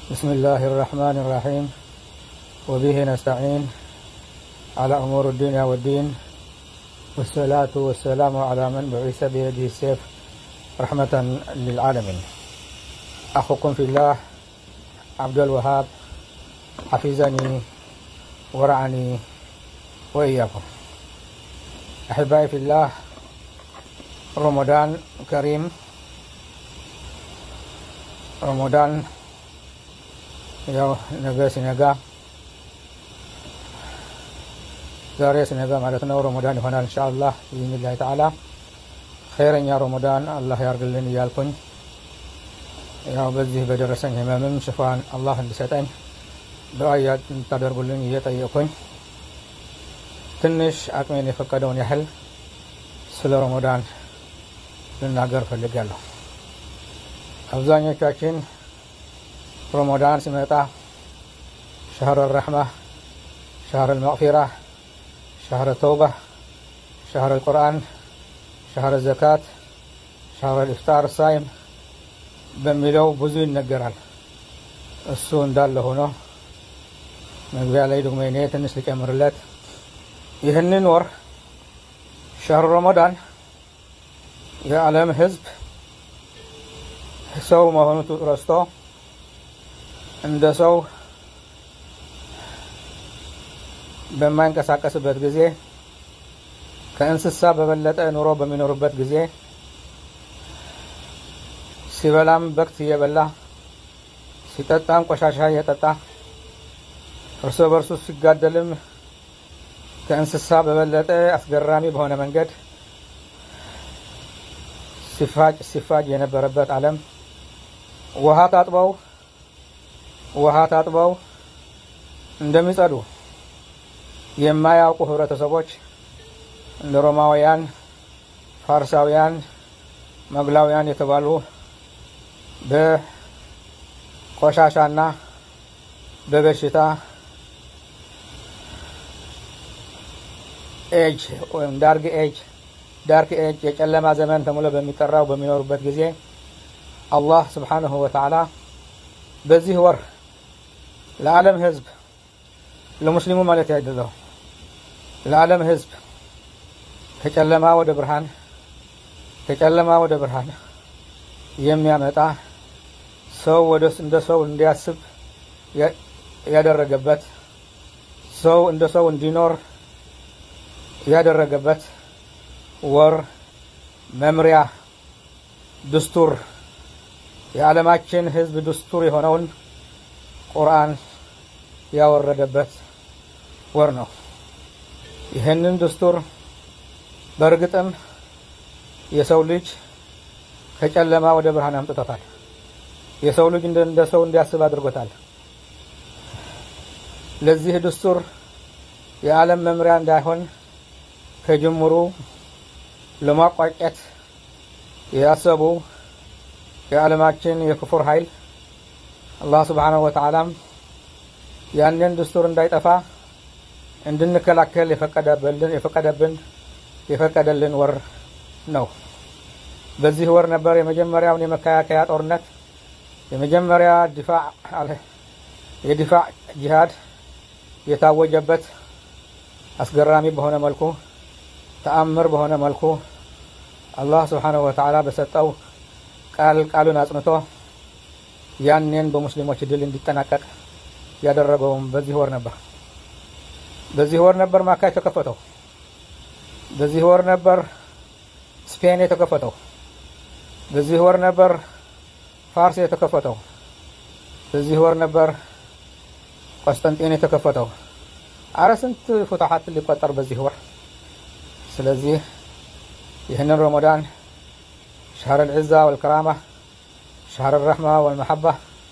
بسم الله الرحمن الرحيم وبه نستعين على أمور الدنيا والدين والصلاة والسلام على من بعث بيده السيف رحمة للعالمين أخوكم في الله عبد الوهاب حفظني ورعني وإياكم أحبائي في الله رمضان كريم ረመዳን ያው ነገ ሲነጋ ዛሬ ሲነጋ ማለት ነው ረመዳን ይሆናል ኢንሻአላህ ቢኢዝኒላህ ተዓላ ኸይረኛ ረመዳን አላህ ያርግልን እያልኩኝ ያው በዚህ በደረሰኝ ህመምም ሽፋን አላህ እንዲሰጠኝ ዱዓ እንድታደርጉልኝ እየጠየቅኩኝ ትንሽ አቅሜን የፈቀደውን ያህል ስለ ረመዳን ልናገር ፈልጋለሁ። አብዛኞቻችን ረመዳን ሲመጣ ሸህር ረሕማ፣ ሸህር ልመቅፊራ፣ ሸህር ተውባ፣ ሸህር ልቁርአን፣ ሸህር ዘካት፣ ሸህር ልኢፍጣር ሳይም በሚለው ብዙ ይነገራል። እሱ እንዳለ ሆኖ መግቢያ ላይ ደግሞ እኔ ትንሽ ልጨምርለት። ይህንን ወር ሸህር ረመዳን የዓለም ህዝብ ሰው መሆኑ ረስቶ እንደ ሰው በማይንቀሳቀስበት ጊዜ ከእንስሳ በበለጠ ኑሮ በሚኖርበት ጊዜ ሲበላም በክት እየበላ ሲጠጣም ቆሻሻ እየጠጣ እርስ በርሱ ሲጋደልም ከእንስሳ በበለጠ አስገራሚ በሆነ መንገድ ሲፋጭ ሲፋጅ የነበረበት ዓለም ውሃ ታጥበው ውሃ ታጥበው እንደሚጸዱ የማያውቁ ህብረተሰቦች እንደ ሮማውያን፣ ፋርሳውያን፣ መግላውያን የተባሉ በቆሻሻና በበሽታ ኤጅ ወይም ዳርክ ኤጅ ዳርክ ኤጅ የጨለማ ዘመን ተብሎ በሚጠራው በሚኖሩበት ጊዜ አላህ ስብሓንሁ ወተዓላ በዚህ ወር ለዓለም ህዝብ ለሙስሊሙ ማለት አይደለው ለዓለም ህዝብ ከጨለማ ወደ ብርሃን ከጨለማ ወደ ብርሃን የሚያመጣ ሰው ወደ እንደ ሰው እንዲያስብ ያደረገበት ሰው እንደ ሰው እንዲኖር ያደረገበት ወር መምሪያ ድስቱር የዓለማችን ህዝብ ድስቱር የሆነውን ቁርአን ያወረደበት ወር ነው። ይህንን ድስቱር በእርግጥም የሰው ልጅ ከጨለማ ወደ ብርሃን አምጥቶታል። የሰው ልጅ እንደ ሰው እንዲያስብ አድርጎታል። ለዚህ ድስቱር የዓለም መምሪያ እንዳይሆን ከጅምሩ ለማቋጨት ያሰቡ የዓለማችን የክፉር ኃይል አላህ ስብሓነሁ ወተዓላም ያንን ድስቱር እንዳይጠፋ እንድንከላከል የፈቀደብን የፈቀደብን የፈቀደልን ወር ነው። በዚህ ወር ነበር የመጀመሪያውን የመከላከያ ጦርነት የመጀመሪያ ዲፋዕ የዲፋዕ ጂሃድ የታወጀበት አስገራሚ በሆነ መልኩ ተአምር በሆነ መልኩ አላህ ስብሓነሁ ወተዓላ በሰጠው ቃል ቃሉን አጽንቶ ያኔን በሙስሊሞች ድል እንዲጠናቀቅ ያደረገውም በዚህ ወር ነበር። በዚህ ወር ነበር ማካ የተከፈተው። በዚህ ወር ነበር ስፔን የተከፈተው። በዚህ ወር ነበር ፋርስ የተከፈተው። በዚህ ወር ነበር ቆስጠንጢን የተከፈተው። አረ ስንት ፉትሐት ሊቆጠር በዚህ ወር። ስለዚህ ይህንን ረመዳን شهر العزة والكرامة شهر الرحمة والمحبة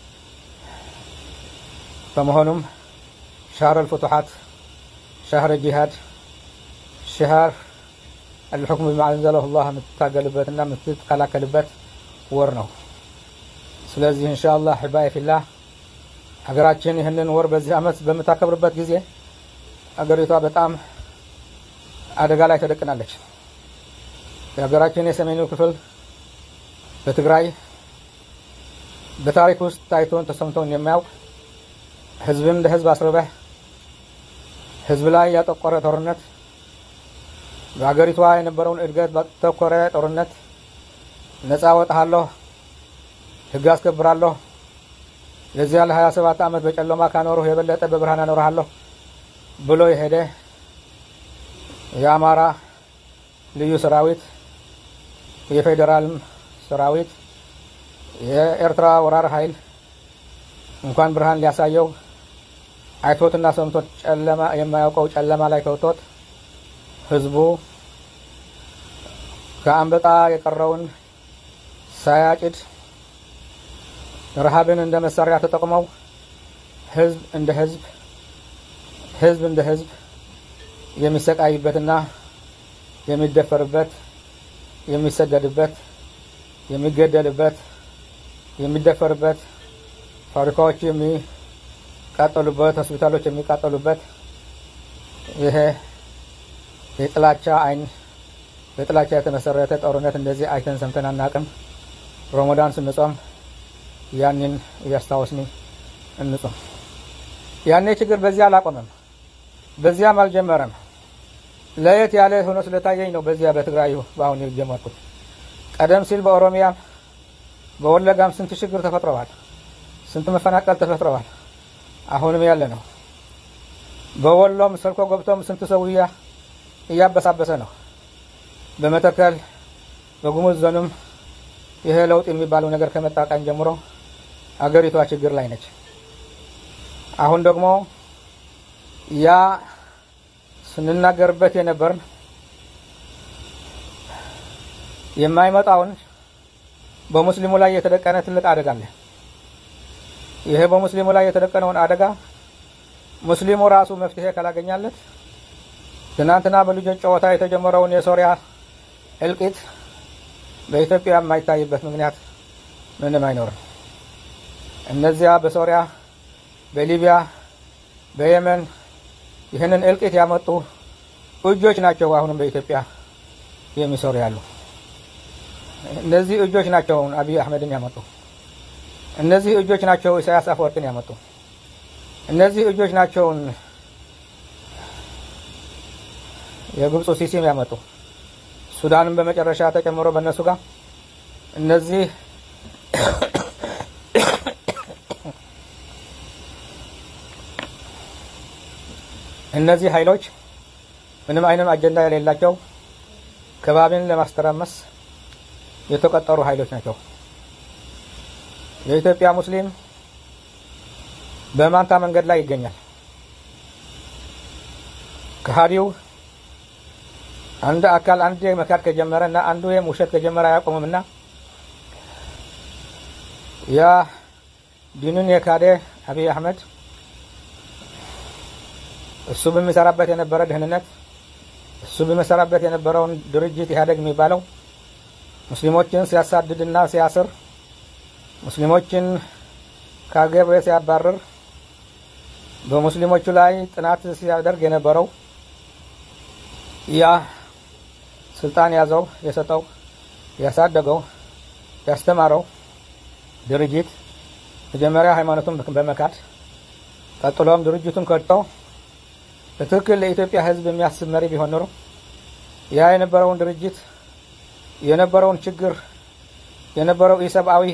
فمهنم شهر الفتوحات شهر الجهاد شهر الحكم بما أنزله الله متقلبتنا متقلقلبت ورنو ስለዚህ ኢንሻአላህ ሒባይ ፊላህ ሀገራችን ይህንን ወር በዚህ አመት በምታከብርበት ጊዜ አገሪቷ በጣም አደጋ ላይ ተደቅናለች። የሀገራችን የሰሜኑ ክፍል በትግራይ በታሪክ ውስጥ ታይቶን ተሰምቶን የሚያውቅ ህዝብን እንደ ህዝብ አስርበህ ህዝብ ላይ ያጠቆረ ጦርነት በሀገሪቷ የነበረውን እድገት ባተኮረ ጦርነት ነፃ ወጣሃለሁ፣ ህግ አስከብራለሁ፣ የዚያ ለሀያ ሰባት ዓመት በጨለማ ካኖሩህ የበለጠ በብርሃን አኖርሃለሁ ብሎ የሄደ የአማራ ልዩ ሰራዊት፣ የፌዴራልም ሰራዊት፣ የኤርትራ ወራር ኃይል እንኳን ብርሃን ሊያሳየው አይቶትና ሰምቶት ጨለማ የማያውቀው ጨለማ ላይ ከውቶት ህዝቡ ከአንበጣ የቀረውን ሳያጭድ ረሃብን እንደ መሳሪያ ተጠቅመው ህዝብ እንደ ህዝብ ህዝብ እንደ ህዝብ የሚሰቃይበትና የሚደፈርበት የሚሰደድበት የሚገደልበት የሚደፈርበት ፋብሪካዎች የሚቃጠሉበት ሆስፒታሎች የሚቃጠሉበት ይሄ የጥላቻ አይን በጥላቻ የተመሰረተ ጦርነት እንደዚህ አይተን ሰምተን አናቅም። ረመዳን ስንጾም ያንን እያስታወስን እንጾም። ያኔ ችግር በዚያ አላቆመም፣ በዚያም አልጀመረም። ለየት ያለ ሆኖ ስለታየኝ ነው በዚያ በትግራዩ በአሁን የጀመርኩት። ቀደም ሲል በኦሮሚያም በወለጋም ስንት ችግር ተፈጥረዋል፣ ስንት መፈናቀል ተፈጥረዋል። አሁንም ያለ ነው። በወሎም ሰልኮ ገብቶም ስንት ሰውያ እያበሳበሰ ነው። በመተከል በጉሙዝ ዞንም ይሄ ለውጥ የሚባለው ነገር ከመጣ ቀን ጀምሮ አገሪቷ ችግር ላይ ነች። አሁን ደግሞ ያ ስንናገርበት የነበርን የማይመጣውን በሙስሊሙ ላይ የተደቀነ ትልቅ አደጋ አለ። ይሄ በሙስሊሙ ላይ የተደቀነውን አደጋ ሙስሊሙ ራሱ መፍትሄ ካላገኛለት ትናንትና በልጆች ጨዋታ የተጀመረውን የሶሪያ እልቂት በኢትዮጵያ የማይታይበት ምክንያት ምንም አይኖርም። እነዚያ በሶሪያ፣ በሊቢያ፣ በየመን ይህንን እልቂት ያመጡ እጆች ናቸው አሁንም በኢትዮጵያ የሚሰሩ ያሉ። እነዚህ እጆች ናቸው አብይ አህመድን ያመጡ። እነዚህ እጆች ናቸው ኢሳያስ አፈወርቅን ያመጡ። እነዚህ እጆች ናቸውን የግብፁ ሲሲም ያመጡ። ሱዳንም በመጨረሻ ተጨምሮ በእነሱ ጋር እነዚህ እነዚህ ኃይሎች ምንም አይነት አጀንዳ የሌላቸው ከባቢን ለማስተራመስ የተቀጠሩ ኃይሎች ናቸው። የኢትዮጵያ ሙስሊም በማንታ መንገድ ላይ ይገኛል። ከሃዲው አንድ አካል አንድ መካድ ከጀመረ እና አንዱ ውሸት ከጀመረ አያቆምም እና ያ ዲኑን የካደ አብይ አህመድ እሱ በሚሰራበት የነበረ ደህንነት እሱ በሚሰራበት የነበረውን ድርጅት ኢህአዴግ የሚባለው ሙስሊሞችን ሲያሳድድና ሲያስር ሙስሊሞችን ከሀገር ሲያባርር በሙስሊሞቹ ላይ ጥናት ሲያደርግ የነበረው ያ ስልጣን ያዘው የሰጠው ያሳደገው ያስተማረው ድርጅት መጀመሪያ ሃይማኖቱን በመካድ ቀጥሎም ድርጅቱን ከድቶ በትክክል ለኢትዮጵያ ሕዝብ የሚያስብ መሪ ቢሆን ኖሮ ያ የነበረውን ድርጅት የነበረውን ችግር የነበረው ኢሰብአዊ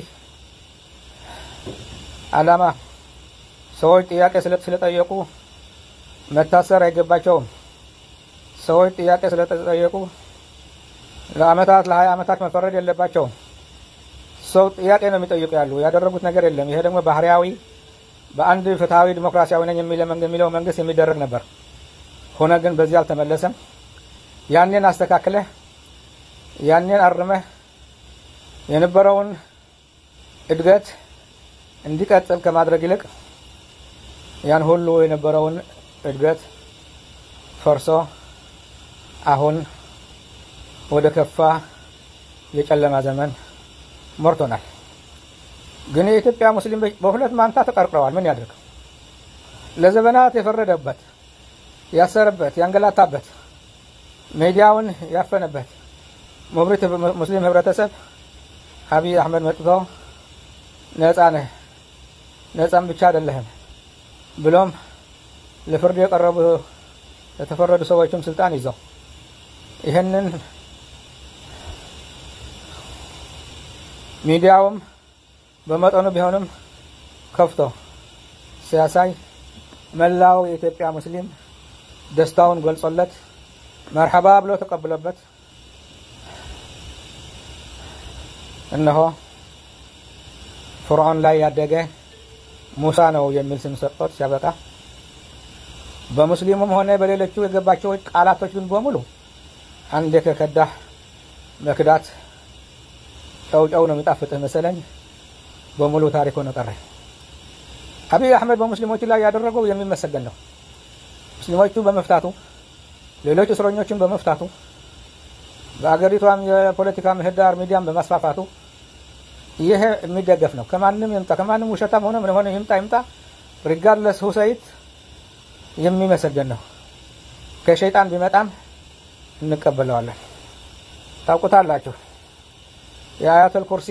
ዓላማ ሰዎች ጥያቄ ስለጠየቁ መታሰር አይገባቸውም። ሰዎች ጥያቄ ስለተጠየቁ ለአመታት ለሀያ አመታት መፈረድ የለባቸውም። ሰው ጥያቄ ነው የሚጠይቁ ያሉ ያደረጉት ነገር የለም። ይሄ ደግሞ ባህሪያዊ በአንድ ፍትሐዊ ዲሞክራሲያዊ ነኝ የሚለው መንግስት የሚደረግ ነበር። ሆነ ግን በዚህ አልተመለሰም። ያኔን አስተካክለህ ያኔን አርመህ የነበረውን እድገት እንዲቀጥል ከማድረግ ይልቅ ያን ሁሉ የነበረውን እድገት ፈርሶ አሁን ወደ ከፋ የጨለማ ዘመን ሞርቶናል። ግን የኢትዮጵያ ሙስሊም በሁለት ማንታ ተቀርቅረዋል። ምን ያድርግ? ለዘመናት የፈረደበት፣ ያሰረበት፣ ያንገላታበት፣ ሚዲያውን ያፈነበት ሙብሪት ሙስሊም ህብረተሰብ አብይ አህመድ መጥቶ ነፃ ነህ፣ ነፃም ብቻ አይደለህም ብሎም ለፍርድ የቀረቡ የተፈረዱ ሰዎችም ስልጣን ይዘው ይህንን ሚዲያውም በመጠኑ ቢሆንም ከፍቶ ሲያሳይ መላው የኢትዮጵያ ሙስሊም ደስታውን ገልጾለት መርሐባ ብሎ ተቀብሎበት እነሆ ፍርዖን ላይ ያደገ ሙሳ ነው የሚል ስም ሰጥቶት ሲያበቃ በሙስሊሙም ሆነ በሌሎቹ የገባቸው ቃላቶች ግን በሙሉ አንዴ ከከዳህ መክዳት ጨው ጨው ነው የሚጣፍጥህ መሰለኝ በሙሉ ታሪክ ሆነ ቀረ። አብይ አህመድ በሙስሊሞቹ ላይ ያደረገው የሚመሰገን ነው። ሙስሊሞቹ በመፍታቱ ሌሎች እስረኞችን በመፍታቱ በአገሪቷም የፖለቲካ ምህዳር ሚዲያም በማስፋፋቱ ይሄ የሚደገፍ ነው። ከማንም ይምጣ ከማንም ውሸታም ሆነ ምን ሆነ ይምጣ ይምጣ ሪጋርድለስ ሁሰይት የሚመሰገን ነው። ከሸይጣን ቢመጣም እንቀበለዋለን። ታውቁታላችሁ። የአያተል ኩርሲ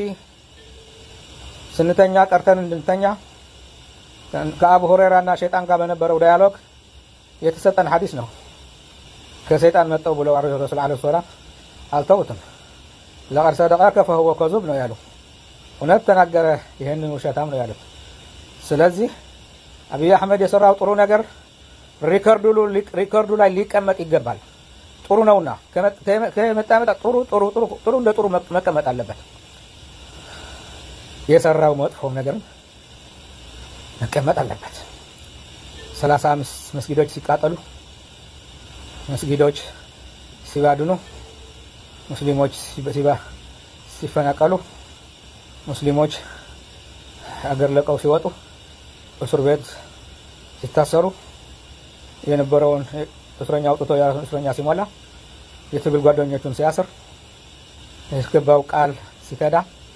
ስንተኛ ቀርተን እንድንተኛ ከአቡ ሁሬራ እና ሸይጣን ጋር በነበረው ዳያሎግ የተሰጠን ሀዲስ ነው። ከሰይጣን መጠው ብለው ረሱል ለ ሰላም አልተውትም። ለቀድ ሰደቀከ ፈሁወ ከዙብ ነው ያሉ። እውነት ተናገረ፣ ይህንን ውሸታም ነው ያሉት። ስለዚህ አብይ አህመድ የሰራው ጥሩ ነገር ሪከርዱ ላይ ሊቀመጥ ይገባል። ጥሩ ነውና ከመጣ መጣ ጥሩ ጥሩ ጥሩ ጥሩ እንደ ጥሩ መቀመጥ አለበት። የሰራው መጥፎ ነገርም መቀመጥ አለበት። ሰላሳ አምስት መስጊዶች ሲቃጠሉ፣ መስጊዶች ሲባድኑ፣ ሙስሊሞች ሲፈናቀሉ፣ ሙስሊሞች አገር ለቀው ሲወጡ፣ እስር ቤት ሲታሰሩ የነበረውን እስረኛ አውጥቶ የራሱን እስረኛ ሲሞላ የትግል ጓደኞቹን ሲያስር ያስገባው ቃል ሲከዳ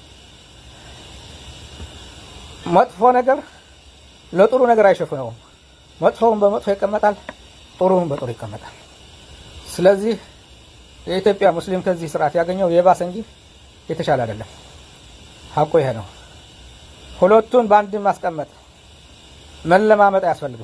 መጥፎ ነገር ለጥሩ ነገር አይሸፍነውም። መጥፎውን በመጥፎ ይቀመጣል፣ ጥሩውን በጥሩ ይቀመጣል። ስለዚህ የኢትዮጵያ ሙስሊም ከዚህ ስርዓት ያገኘው የባሰ እንጂ የተሻለ አይደለም። ሀቁ ይሄ ነው። ሁለቱን በአንድ ማስቀመጥ መለማመጥ አያስፈልግም።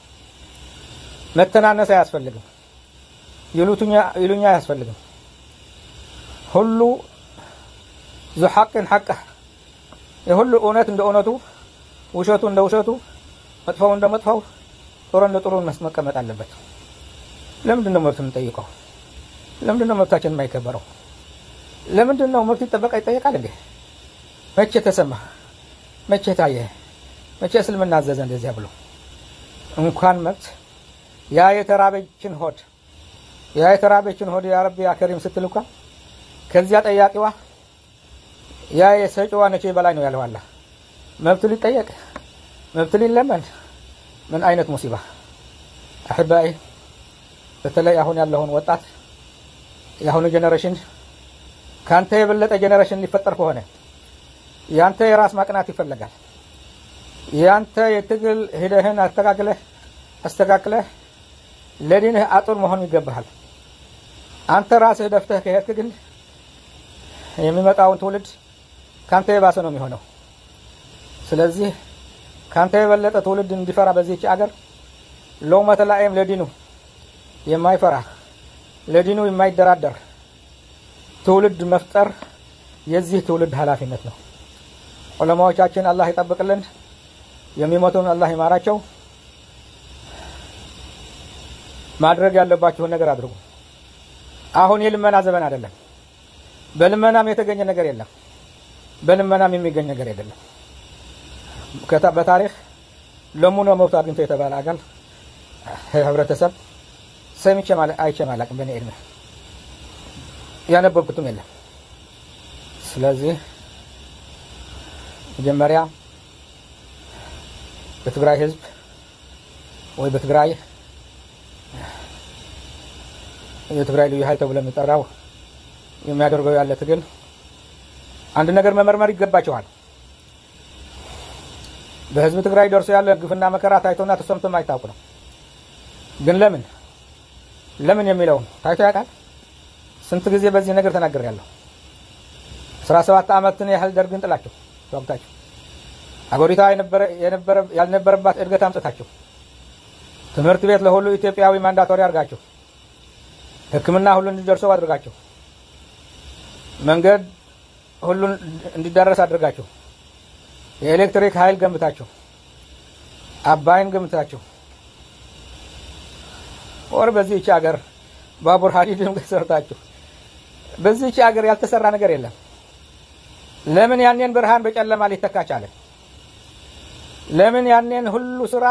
መተናነስ አያስፈልግም። ይሉኛ አያስፈልግም። ሁሉ ዙ ሐቅን ሐቅህ የሁሉ እውነት እንደ እውነቱ፣ ውሸቱ እንደ ውሸቱ፣ መጥፎው እንደ መጥፎው፣ ጥሩ እንደ ጥሩ መቀመጥ አለበት። ለምንድን ነው መብት የምንጠይቀው? ለምንድን ነው መብታችን የማይከበረው? ለምንድን ነው መብት ይጠበቃ ይጠየቃል እንዴ? መቼ ተሰማ? መቼ ታየ? መቼ እስልምና አዘዘ እንደዚያ ብሎ እንኳን መብት ያ የተራበችን ሆድ ያ የተራበችን ሆድ ያ ረቢ ያ ከሪም ስትል እንኳ ከዚያ ጠያቂዋ ያ የሰጪዋ ነቼ በላይ ነው ያለው አላህ። መብት ሊጠየቅ መብት ሊለመን ምን አይነት ሙሲባ አሕባይ። በተለይ አሁን ያለውን ወጣት የአሁኑ ጄኔሬሽን ከአንተ የበለጠ ጄኔሬሽን ሊፈጠር ከሆነ ያንተ የራስ ማቅናት ይፈለጋል። ያንተ የትግል ሂደህን አስተካክለህ አስተካክለህ ለዲንህ አጡር መሆን ይገባሃል። አንተ ራስህ ደፍተህ ከሄድክ ግን የሚመጣውን ትውልድ ካንተ የባሰ ነው የሚሆነው። ስለዚህ ካንተ የበለጠ ትውልድ እንዲፈራ በዚህች አገር ሎመተ ላኢም ለዲኑ የማይፈራ ለዲኑ የማይደራደር ትውልድ መፍጠር የዚህ ትውልድ ኃላፊነት ነው። ዑለማዎቻችን አላህ ይጠብቅልን፣ የሚሞቱን አላህ ይማራቸው። ማድረግ ያለባችሁን ነገር አድርጉ። አሁን የልመና ዘመን አይደለም። በልመናም የተገኘ ነገር የለም። በልመናም የሚገኝ ነገር አይደለም። በታሪክ ለሙኖ መብቱ አግኝቶ የተባለ አካል ህብረተሰብ ሰምቼ አይቼም አላውቅም። በእኔ ዕድሜ ያነበብኩትም የለም። ስለዚህ መጀመሪያ በትግራይ ህዝብ ወይ በትግራይ የትግራይ ልዩ ኃይል ተብሎ የሚጠራው የሚያደርገው ያለ ትግል አንድ ነገር መመርመር ይገባቸዋል። በህዝብ ትግራይ ደርሶ ያለ ግፍና መከራ ታይቶና ተሰምቶ የማይታወቅ ነው። ግን ለምን ለምን የሚለውን ታይቶ ያውቃል? ስንት ጊዜ በዚህ ነገር ተናግሬያለሁ። አስራ ሰባት ዓመትን ያህል ደርግን ጥላቸው ተዋግታችሁ አገሪቷ ያልነበረባት እድገት አምጥታችሁ ትምህርት ቤት ለሁሉ ኢትዮጵያዊ ማንዳቶሪ አድርጋችሁ ሕክምና ሁሉ እንዲደርሰው አድርጋችሁ መንገድ ሁሉን እንዲዳረስ አድርጋችሁ የኤሌክትሪክ ኃይል ገንብታችሁ አባይን ገንብታችሁ ወር በዚህች ሀገር ባቡር ሀዲድም ሰርታችሁ በዚህች ሀገር ያልተሰራ ነገር የለም። ለምን ያኔን ብርሃን በጨለማ ሊተካ ቻለ? ለምን ያኔን ሁሉ ስራ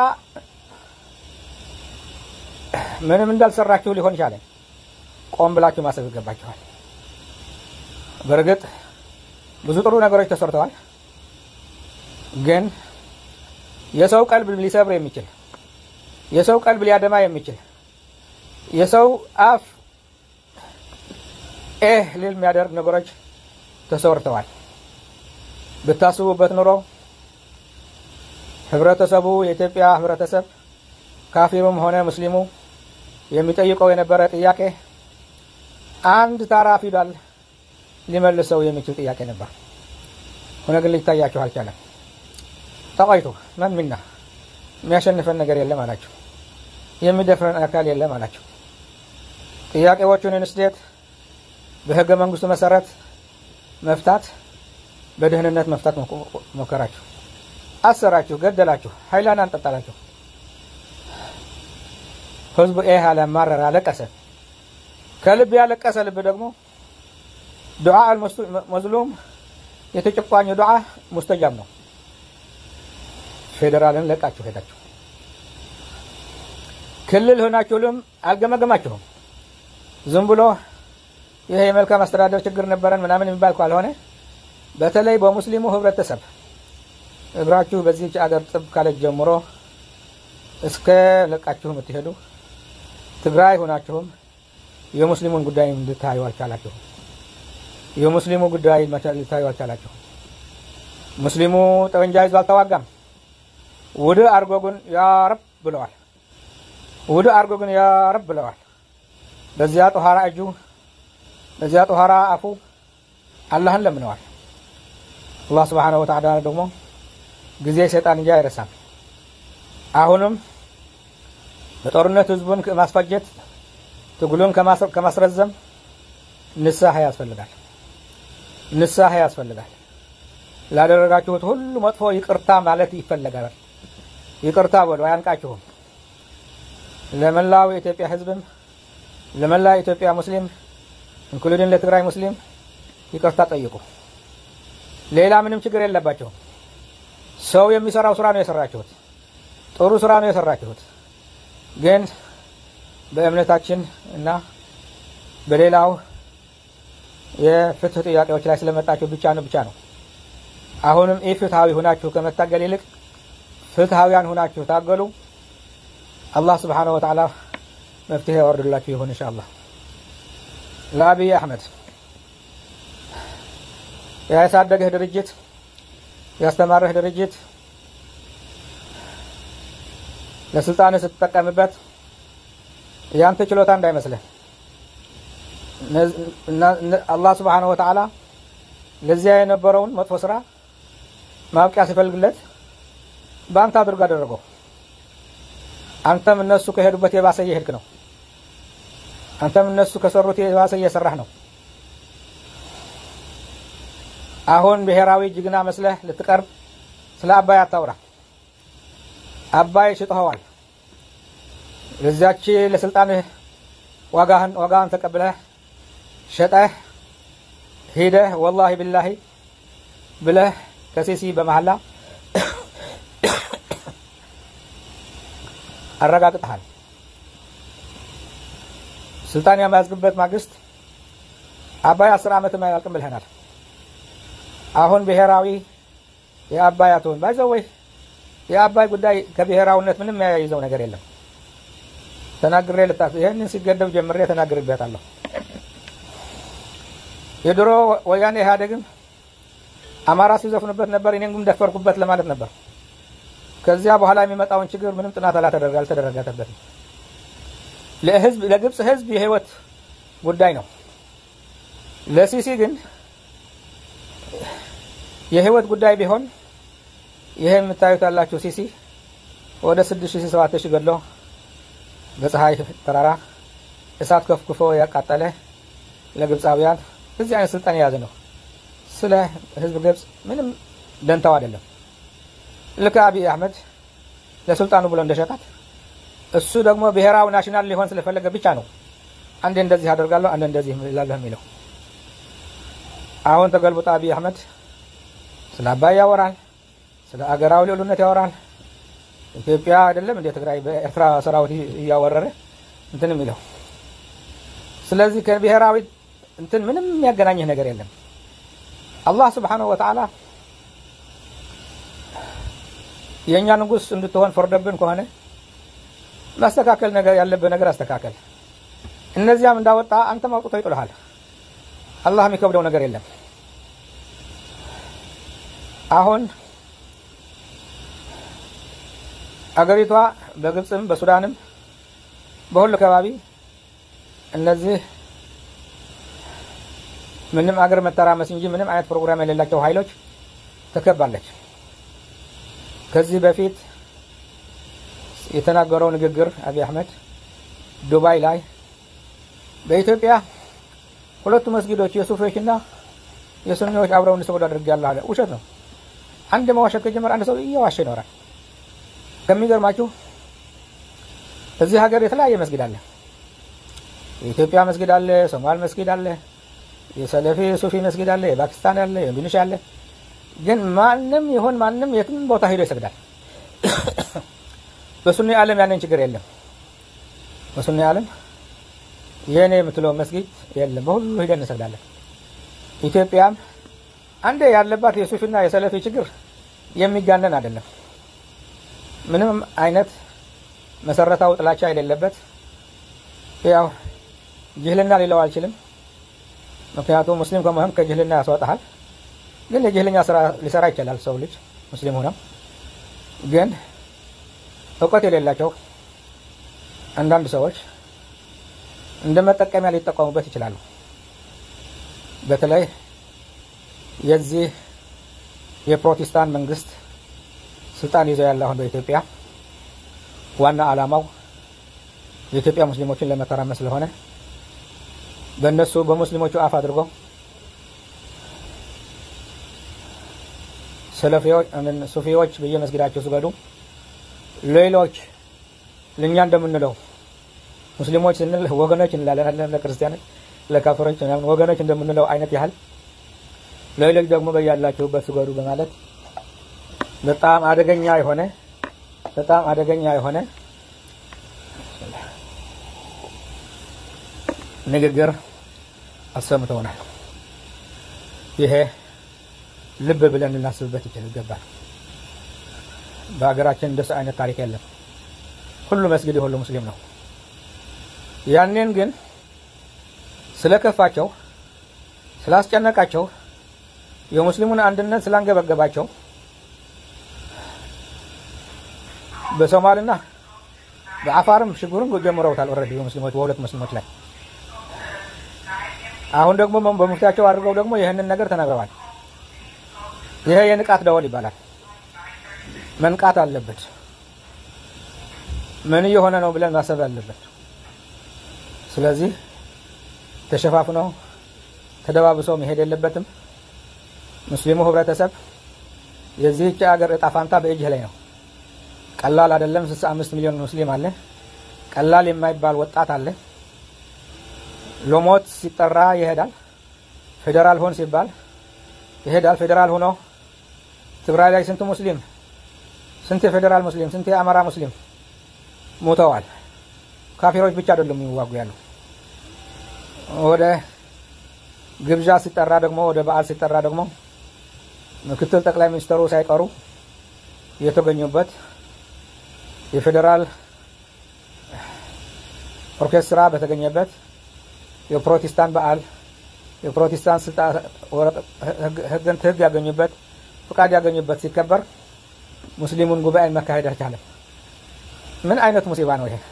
ምንም እንዳልሰራችሁ ሊሆን ቻለ? ቆም ብላችሁ ማሰብ ይገባችኋል። በእርግጥ ብዙ ጥሩ ነገሮች ተሰርተዋል። ግን የሰው ቀልብ ሊሰብር የሚችል የሰው ቀልብ ሊያደማ የሚችል የሰው አፍ ኤህ ሊል የሚያደርግ ነገሮች ተሰርተዋል። ብታስቡበት ኑሮ ህብረተሰቡ የኢትዮጵያ ህብረተሰብ ካፊሩም ሆነ ሙስሊሙ የሚጠይቀው የነበረ ጥያቄ አንድ ታራ ፊደል ሊመልሰው የሚችል ጥያቄ ነበር። ሆነ ግን ሊታያችሁ አልቻለም። ጠቃይቱ መን ሚና የሚያሸንፈን ነገር የለም አላቸው። የሚደፍረን አካል የለም አላቸው። ጥያቄዎቹን እንስዴት በህገ መንግስቱ መሰረት መፍታት በደህንነት መፍታት ሞከራችሁ፣ አሰራችሁ፣ ገደላችሁ፣ ሀይላን አንጠጣላችሁ። ህዝቡ ይህ አለ፣ ማረር፣ አለቀሰ። ከልብ ያለቀሰ ልብ ደግሞ ዱዓ መዝሉም የተጨቋኝ ዱዓ ሙስተጃብ ነው። ፌዴራልን ለቃችሁ ሄዳችሁ ክልል ሆናችሁልም አልገመገማችሁም። ዝም ብሎ ይሄ የመልካም አስተዳደር ችግር ነበረን ምናምን የሚባል ካልሆነ በተለይ በሙስሊሙ ህብረተሰብ እግራችሁ በዚህች አገር ጥብ ካለች ጀምሮ እስከ ለቃችሁ የምትሄዱ ትግራይ ሆናችሁም የሙስሊሙን ጉዳይ እንድታዩ አልቻላችሁም። የሙስሊሙ ጉዳይ ልታዩ አልቻላችሁም። ሙስሊሙ ጠመንጃ ይዞ አልተዋጋም። ውድ አርጎ ግን ያረብ ብለዋል። ውድ አርጎ ግን ያረብ ብለዋል። በዚያ ጦሃራ እጁ በዚያ ጦሃራ አፉ አላህን ለምነዋል። አላህ ስብሓነሁ ወተዓላ ደግሞ ጊዜ ሰይጣን እንጂ አይረሳም። አሁንም በጦርነት ህዝቡን ከማስፈጀት ትግሉን ከማስረዘም ንስሐ ያስፈልጋል። ንስሐ ያስፈልጋል። ላደረጋችሁት ሁሉ መጥፎ ይቅርታ ማለት ይፈለጋል። ይቅርታ በሉ፣ አያንቃችሁም። ለመላው የኢትዮጵያ ህዝብም ለመላው የኢትዮጵያ ሙስሊም እንክሉድን ለትግራይ ሙስሊም ይቅርታ ጠይቁ። ሌላ ምንም ችግር የለባቸውም። ሰው የሚሰራው ስራ ነው የሰራችሁት፣ ጥሩ ስራ ነው የሰራችሁት። ግን በእምነታችን እና በሌላው የፍትህ ጥያቄዎች ላይ ስለመጣችሁ ብቻ ነው ብቻ ነው። አሁንም ኢ ፍትሃዊ ሁናችሁ ከመታገል ይልቅ ፍትሃዊያን ሁናችሁ ታገሉ። አላህ ስብሓነሁ ወተዓላ መፍትሄ ያወርድላችሁ ይሁን ኢንሻአላህ። ለአብይ አሕመድ ያሳደገህ ድርጅት ያስተማረህ ድርጅት ለስልጣንህ ስትጠቀምበት ያንተ ችሎታ እንዳይመስልህ አላህ ስብሓነሁ ወተዓላ ለዚያ የነበረውን መጥፎ ስራ ማብቂያ ሲፈልግለት በአንተ አድርጎ አደረገው። አንተም እነሱ ከሄዱበት የባሰ እየሄድክ ነው። አንተም እነሱ ከሰሩት የባሰ እየሰራህ ነው። አሁን ብሔራዊ ጀግና መስለህ ልትቀርብ ስለ አባይ አታውራ። አባይ ሽጠኸዋል። ለዚያች ለስልጣንህ ዋጋህን ዋጋህን ተቀብለህ ሸጠህ ሂደህ ወላሂ ብላሂ ብለህ ከሲሲ በመሐላ አረጋግጠሃል። ስልጣን የማያዝግበት ማግስት አባይ አስር ዓመትም አያልቅም ብልህናል። አሁን ብሔራዊ የአባይ አትሆን ባይዘው ወይ የአባይ ጉዳይ ከብሔራዊነት ምንም የሚያያይዘው ነገር የለም። ተናግሬ ልታ ይህንን ሲገደብ ጀምሬ ተናግሬበታለሁ። የድሮ ወያኔ ኢህአዴግም አማራ ሲዘፍኑበት ነበር፣ እኔም ግን ደፈርኩበት ለማለት ነበር። ከዚያ በኋላ የሚመጣውን ችግር ምንም ጥናት አልተደረገበትም። ለህዝብ ለግብፅ ህዝብ የህይወት ጉዳይ ነው። ለሲሲ ግን የህይወት ጉዳይ ቢሆን ይሄ የምታዩት ያላችሁ ሲሲ ወደ ስድስት ሺህ ሰባት ሺህ ገድሎ በፀሐይ ተራራ እሳት ከፍክፎ ያቃጠለ ለግብፃውያን እዚህ አይነት ስልጣን የያዘ ነው። ስለ ህዝብ ግብፅ ምንም ደንታው አይደለም። ልክ አብይ አህመድ ለስልጣኑ ብሎ እንደሸጣት እሱ ደግሞ ብሔራዊ ናሽናል ሊሆን ስለፈለገ ብቻ ነው አንዴ እንደዚህ አደርጋለሁ አንዴ እንደዚህ እላለሁ የሚለው። አሁን ተገልብጦ አብይ አህመድ ስለ አባይ ያወራል፣ ስለ አገራዊ ልዕሉነት ያወራል። ኢትዮጵያ አይደለም እንደ ትግራይ በኤርትራ ሰራዊት እያወረረ እንትን የሚለው። ስለዚህ ከብሔራዊ እንትን ምንም የሚያገናኝህ ነገር የለም። አላህ ስብሓነሁ ወተዓላ የእኛ ንጉሥ እንድትሆን ፈርዶብን ከሆነ ማስተካከል ነገር ያለብህ ነገር አስተካከል። እነዚያም እንዳወጣ አንተም አውጥቶ ይጥልሃል። አላህ የሚከብደው ነገር የለም። አሁን አገሪቷ በግብፅም በሱዳንም በሁሉ አካባቢ እነዚህ ምንም አገር መተራመስ እንጂ ምንም አይነት ፕሮግራም የሌላቸው ኃይሎች ተከባለች። ከዚህ በፊት የተናገረው ንግግር አብይ አህመድ ዱባይ ላይ በኢትዮጵያ ሁለቱ መስጊዶች የሱፊዎችና የሱኒዎች አብረው እንዲሰግዱ አድርጌያለሁ አለ። ውሸት ነው። አንድ መዋሸት ከጀመረ አንድ ሰው እየዋሸ ይኖራል። ከሚገርማችሁ እዚህ ሀገር የተለያየ መስጊድ አለ። የኢትዮጵያ መስጊድ አለ፣ ሶማል መስጊድ አለ፣ የሰለፊ ሱፊ መስጊድ አለ፣ የፓኪስታን አለ፣ የኢንዶኔሽያ አለ። ግን ማንም ይሁን ማንም የትም ቦታ ሄዶ ይሰግዳል። በሱኒ ዓለም ያንን ችግር የለም። በሱኒ ዓለም የእኔ የምትለው መስጊድ የለም። በሁሉ ሂደን እንሰግዳለን። ኢትዮጵያም አንዴ ያለባት የሱፊና የሰለፊ ችግር የሚጋነን አይደለም። ምንም አይነት መሰረታዊ ጥላቻ የሌለበት ያው ጅህልና ሊለው አልችልም። ምክንያቱም ሙስሊም ከመሆን ከጅህልና ያስወጣሃል። ግን የጅህልኛ ስራ ሊሰራ ይችላል ሰው ልጅ ሙስሊም ሆነው ግን እውቀት የሌላቸው አንዳንድ ሰዎች እንደ መጠቀሚያ ሊጠቀሙበት ይችላሉ። በተለይ የዚህ የፕሮቴስታንት መንግስት ስልጣን ይዘው ያለ አሁን በኢትዮጵያ ዋና ዓላማው የኢትዮጵያ ሙስሊሞችን ለመተራመስ ስለሆነ በእነሱ በሙስሊሞቹ አፍ አድርጎ ሰለፊዎች ሱፊዎች በየመስጊዳቸው ስገዱ፣ ሌሎች ለእኛ እንደምንለው ሙስሊሞች ስንል ወገኖች እንላለን፣ ለክርስቲያኖች ለካፈሮች ወገኖች እንደምንለው አይነት ያህል ሌሎች ደግሞ በያላችሁበት ስገዱ በማለት በጣም አደገኛ የሆነ በጣም አደገኛ የሆነ ንግግር አሰምተውናል። ይሄ ልብ ብለን ልናስብበት ይገባል። በሀገራችን እንደሱ አይነት ታሪክ የለም። ሁሉ መስጊድ የሁሉ ሙስሊም ነው። ያኔን ግን ስለከፋቸው ስላስጨነቃቸው የሙስሊሙን አንድነት ስላንገበገባቸው በሶማልና በአፋርም ሽግሩን ጀምረውታል። ኦልሬዲ በሙስሊሞች በሁለት ሙስሊሞች ላይ አሁን ደግሞ በሙፍቲያቸው አድርገው ደግሞ ይህንን ነገር ተናግረዋል። ይሄ የንቃት ደወል ይባላል። መንቃት አለበት። ምን እየሆነ ነው ብለን ማሰብ አለበት። ስለዚህ ተሸፋፍኖ ተደባብሶ መሄድ የለበትም። ሙስሊሙ ህብረተሰብ የዚህች ሀገር እጣ ፋንታ በእጅህ ላይ ነው። ቀላል አይደለም። 65 ሚሊዮን ሙስሊም አለ። ቀላል የማይባል ወጣት አለ። ሎሞት ሲጠራ ይሄዳል። ፌዴራል ሆን ሲባል ይሄዳል። ፌዴራል ሆኖ ትግራይ ላይ ስንት ሙስሊም ስንት የፌዴራል ሙስሊም ስንት የአማራ ሙስሊም ሞተዋል። ካፊሮች ብቻ አይደሉም የሚዋጉ ያሉ። ወደ ግብዣ ሲጠራ ደግሞ ወደ በዓል ሲጠራ ደግሞ ምክትል ጠቅላይ ሚኒስትሩ ሳይቀሩ የተገኙበት የፌዴራል ኦርኬስትራ በተገኘበት የፕሮቴስታንት በዓል የፕሮቴስታንት ህግን ህግ ያገኙበት ፍቃድ ያገኙበት ሲከበር ሙስሊሙን ጉባኤ መካሄድ አልቻለም። ምን አይነት ሙሲባ ነው ይሄ?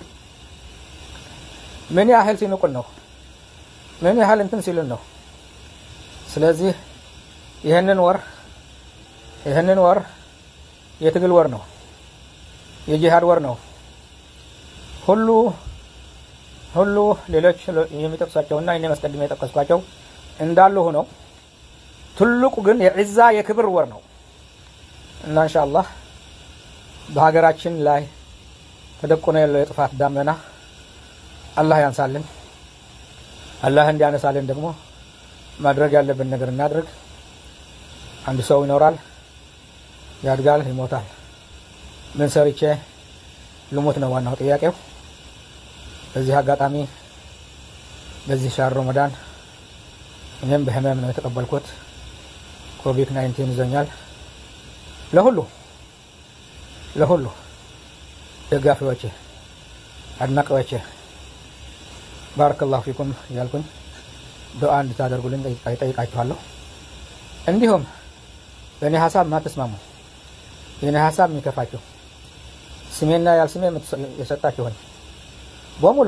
ምን ያህል ሲንቁን ነው? ምን ያህል እንትን ሲሉን ነው? ስለዚህ ይህንን ወር ይህንን ወር የትግል ወር ነው። የጂሃድ ወር ነው። ሁሉ ሁሉ ሌሎች የሚጠቅሷቸውና እኔ መስቀድሜ የጠቀስኳቸው እንዳሉ ሆነው ትልቁ ግን የዒዛ የክብር ወር ነው እና ኢንሻአላህ በሀገራችን ላይ ተደቁኖ ያለው የጥፋት ዳመና አላህ ያንሳልን። አላህ እንዲያነሳልን ደግሞ ማድረግ ያለብን ነገር እናድርግ። አንድ ሰው ይኖራል፣ ያድጋል፣ ይሞታል። ምን ሰርቼ ልሞት ነው ዋናው ጥያቄው። በዚህ አጋጣሚ በዚህ ሻር ረመዳን እኔም በህመም ነው የተቀበልኩት። ኮቪድ 19 ይዞኛል። ለሁሉ ለሁሉ ደጋፊዎቼ፣ አድናቂዎቼ ባረከላሁ ፊኩም እያልኩኝ ዱዓ እንድታደርጉልኝ ጠይቃችኋለሁ። እንዲሁም በእኔ ሀሳብ ማትስማሙ የእኔ ሀሳብ የሚከፋችሁ ስሜና ያልስሜ የሰጣችሁኝ በሙሉ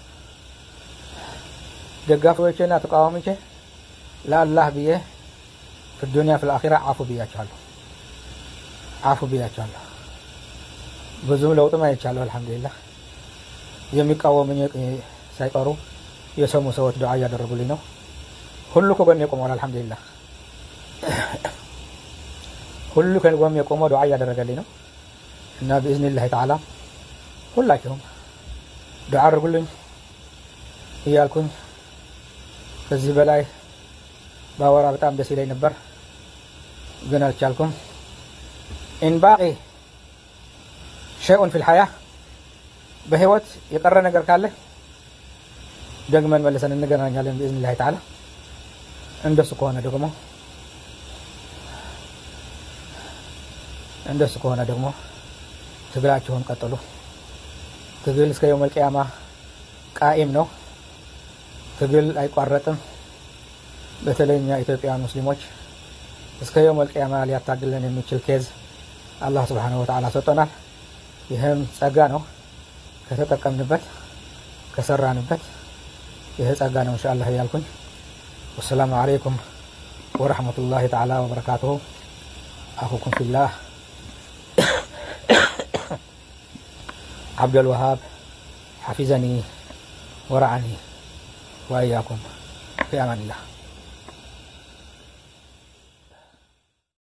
ደጋፊዎቼና ተቃዋሚቼ ለአላህ ብዬ ፊዱንያ ፊልአኺራ አፉ ብያችኋለሁ። አፉ ብያችኋለሁ። ብዙም ለውጥም አይቻለሁ። አልሐምዱሊላህ የሚቃወሙኝ ሳይቀሩ የሰሙ ሰዎች ዱዓ እያደረጉልኝ ነው። ሁሉ ከጎን የቆመዋል። አልሐምዱሊላህ ሁሉ ከጎን የቆመው ዱዓ እያደረገልኝ ነው እና ብኢዝኒላህ ተዓላ ሁላችሁም ዱዓ አድርጉልኝ እያልኩኝ ከዚህ በላይ ባወራ በጣም ደስ ይለኝ ነበር፣ ግን አልቻልኩም። ኢን ባቂ ሸይኡን ፊል ሐያ በህይወት የቀረ ነገር ካለ ደግመን መልሰን እንገናኛለን ብኢዝኒላህ ተዓላ። እንደሱ ከሆነ ደግሞ እንደሱ ከሆነ ደግሞ ትግላችሁን ቀጥሉ። ትግል እስከ የውመል ቂያማ ቃኢም ነው። ትግል አይቋረጥም። በተለይ እኛ ኢትዮጵያውያን ሙስሊሞች እስከ የውመል ቂያማ ሊያታግለን የሚችል ኬዝ አላህ ስብሓነሁ ወተዓላ ሰጥቶናል። ይህም ጸጋ ነው። ከተጠቀምንበት ከሰራንበት ይህ ጸጋ ነው ኢንሻአላህ እያልኩኝ ወሰላሙ አለይኩም ወረሕመቱላሂ ተዓላ ወበረካቱሁ አኹኩም ፊላህ عبد الوهاب حفظني ورعني وإياكم في أمان الله